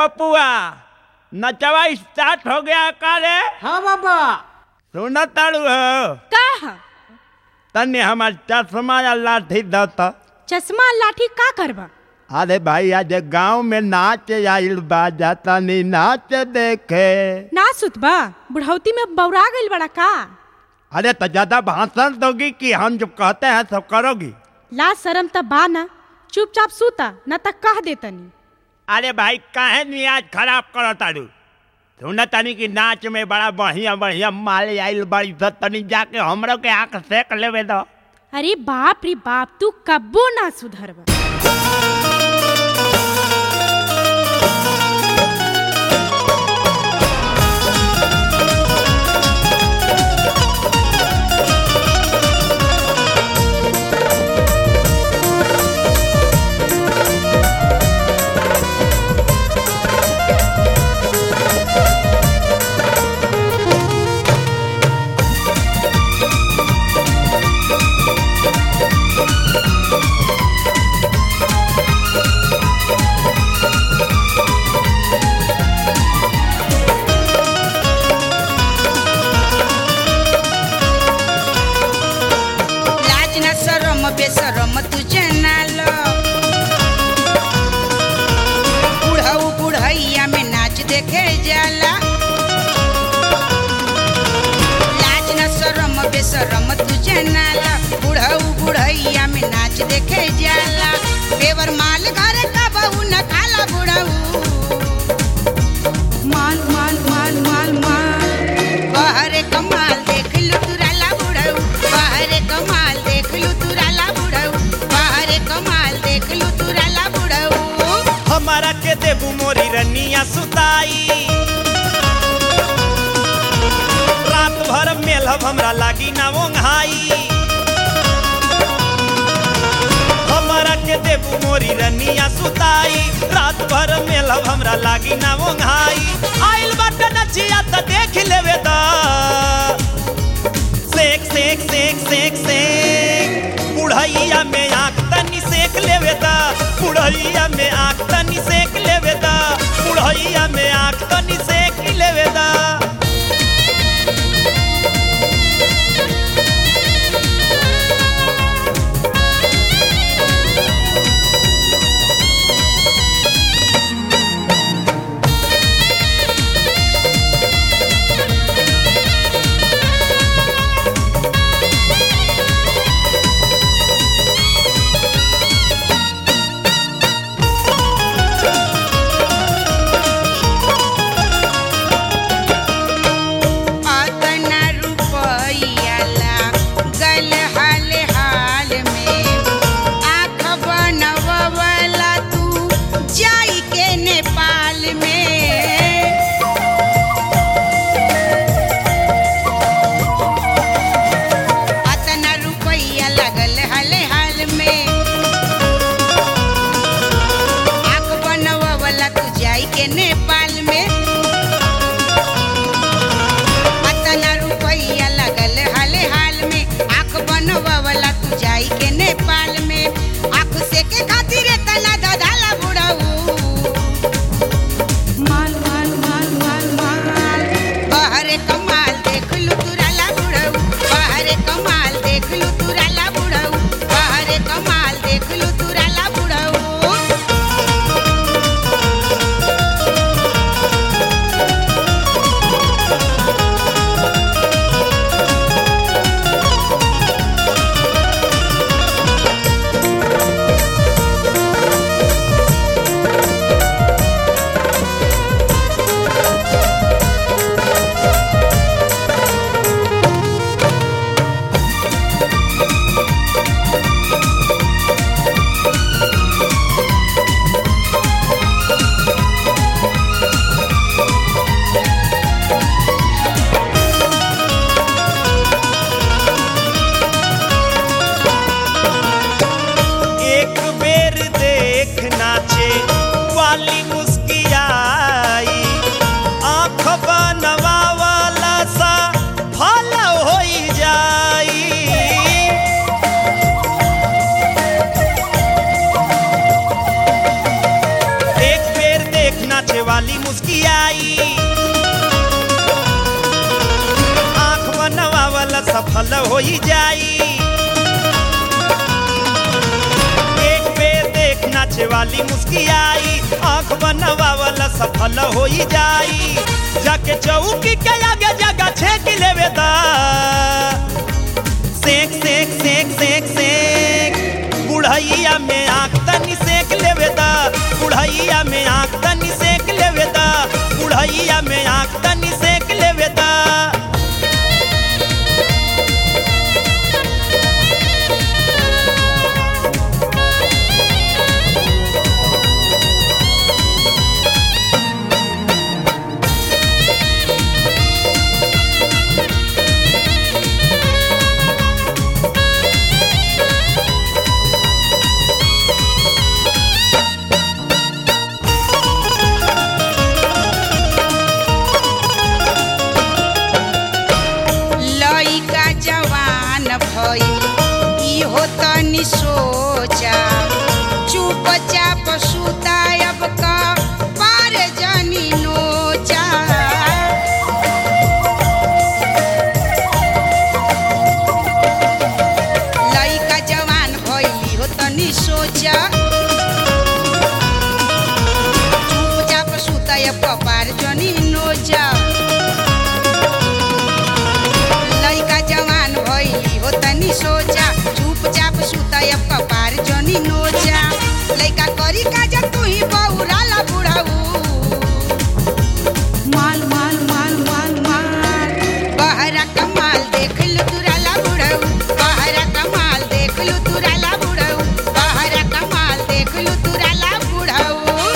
पपुआ नचवा स्टार्ट हो गया का रे हाँ बाबा सुन ताड़ू हो का ह? तने हमार चश्मा या लाठी दत चश्मा लाठी का करबा अरे भाई आज गांव में नाच आइल बा जाता नी नाच देखे ना सुतबा बुढ़ौती में बौरा गइल बड़ा का अरे तो ज्यादा भाषण दोगी कि हम जो कहते हैं सब करोगी ला शरम त बा ना चुपचाप सूता न त कह देतनी अरे भाई काहे नियाज खराब करो तारू सुन तनी कि नाच में बड़ा बढ़िया बढ़िया माल आइल बड़ी स तनी जाके हमरो के आंख सेक लेवे दो अरे बाप रे बाप तू कब्बो ना सुधरबा लाज न सरम बेसरम तुझे नाल बुढ़ऊ बुढ़ैया में नाच देखे जाला लाज न सरम बेसरम तुझे नाल बुढ़ऊ बुढ़ैया में नाच देखे जाला बेवर माल घर का बहू न खाला बुढ़ऊ माल माल माल माल माल बाहरे कमाल देख लू तुराला बुढ़ऊ बाहरे कमाल देख लू तुराला बुढ़ऊ बाहरे कमाल देख लू तुराला बुढ़ऊ हमारा के देबू मोरी रनिया सुताई रात भर मेलहब हमरा लागी ना ओंघाई हमारा के देबू मोरी रनिया सुताई रात भर मेलहब हमरा लागी ना ओंघाई आइल बाटे नचिया त देख लेवे दा सेक सेक सेक सेक सेक बुढ़ैया में आँख तनी सेक लेवे दा बुढ़ैया में आँख तनी सेक लेवे दा बुढ़ैया में आँख तनी सेक लेवे दा अतना रुपैया ला गल हाल हाल में आँख बनवला तू जाई के नेपाल में अतना रुपैया लगल हाल हाल में आँख बनवला तू जाई के नेपाल में अतना रुपैया लगल हाल हाल में आँख बनवला तू जाई के नेपाल में आँख से के खातिर तना ददाला बुढ़ऊ माल माल माल माल माल बाहरे कमाल देख लू तुराला बुढ़ऊ बाहरे कमाल देख लू तुराला बुढ़ऊ बाहरे कमाल देख लू तुराला बुढ़ऊ वाली मुस्कियाई आंख बनवावल सफल हो जाई एक बेर देख नाचे वाली मुस्कियाई आंख बनवावल सफल हो जाई जाके चौकी के आगे जगह छेक लेवे दा सेक सेक सेक सेक सेक बुढ़ैया में आँख तनी सेक लेवे दा बुढ़ैया में आँख तनी सेक लेवे दा बुढ़ैया में आँख तनी सेक लेवे दा लइका जवान भई इहो तनी सोचा चुपचाप सुतायब का पार जनी नोचा लइका जवान भई इहो तनी सोचा चुपचाप सुतायब का पार जनी नोचा लइका जवान भइली हो तनी सोचा चुपचाप सुतयब कपार जनी नोचा लइका करी काज तू ही बहुराला बुढ़ाऊ माल माल माल माल माल बहरा कमाल देख लो तुराला बुढ़ाऊ बहरा कमाल देख लो तुराला बुढ़ाऊ बहरा कमाल देख लो तुराला बुढ़ाऊ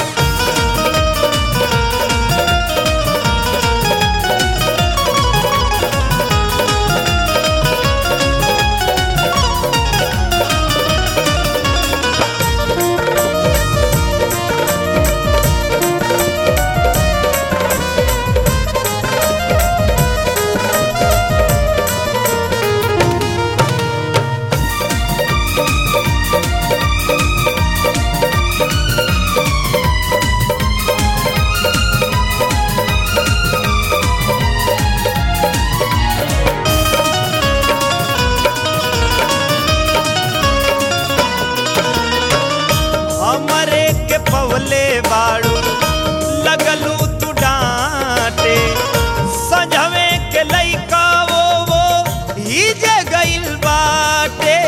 हमरे के पवले बाड़ू लगलू तू डांटे सजवे के लइका वो वो हिजे गइल बाटे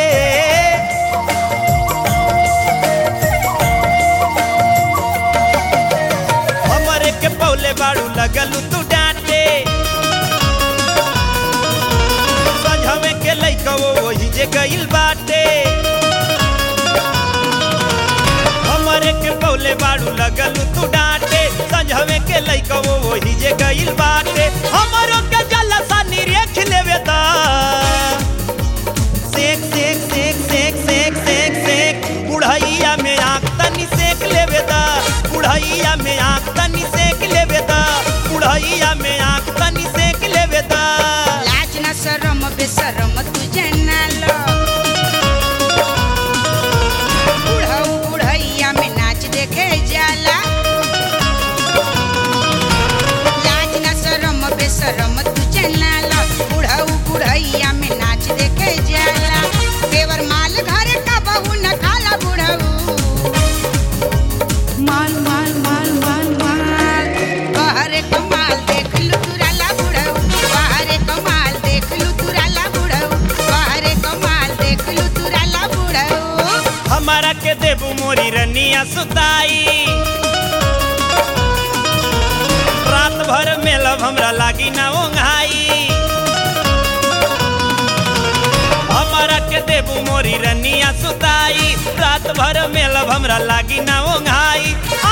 हमरे के पवले बाड़ू लगलू तू डांटे सजवे के लइका वो वो हिजे गइल बाटे हमरे के पौले बाड़ू लगल तू डांटे संझवे के लइका वो वही जे गइल बाटे हमरो के जलसा निरेख लेवे दा सेक सेक सेक सेक सेक सेक सेक बुढ़ैया में आँख तनी सेक लेवे दा बुढ़ैया में आँख तनी सेक लेवे दा बुढ़ैया में आँख तनी सेक लेवे दा लाज न शरम बेशरम तुझे ना लो बुढ़ऊ बुढ़ैया में नाच देखे जाला लाज न शरम बेशरम तुझे ना लो बुढ़ऊ बुढ़ैया में नाच देखे जाला देवर माल घर का बहू न खाला बुढ़ऊ माल माल माल माल माल बहरे कमाल देख लू तुराला बुढ़ऊ बहरे कमाल देख लू तुराला बुढ़ऊ बहरे कमाल देख लू तुराला बुढ़ऊ हमारा के देबू मोरी रनिया सुताई रात भर मेलब हमरा लागी ना ओंघाई हमारा के देबू मोरी रनिया सुताई रात भर मेलब हमरा लागी ना ओंघाई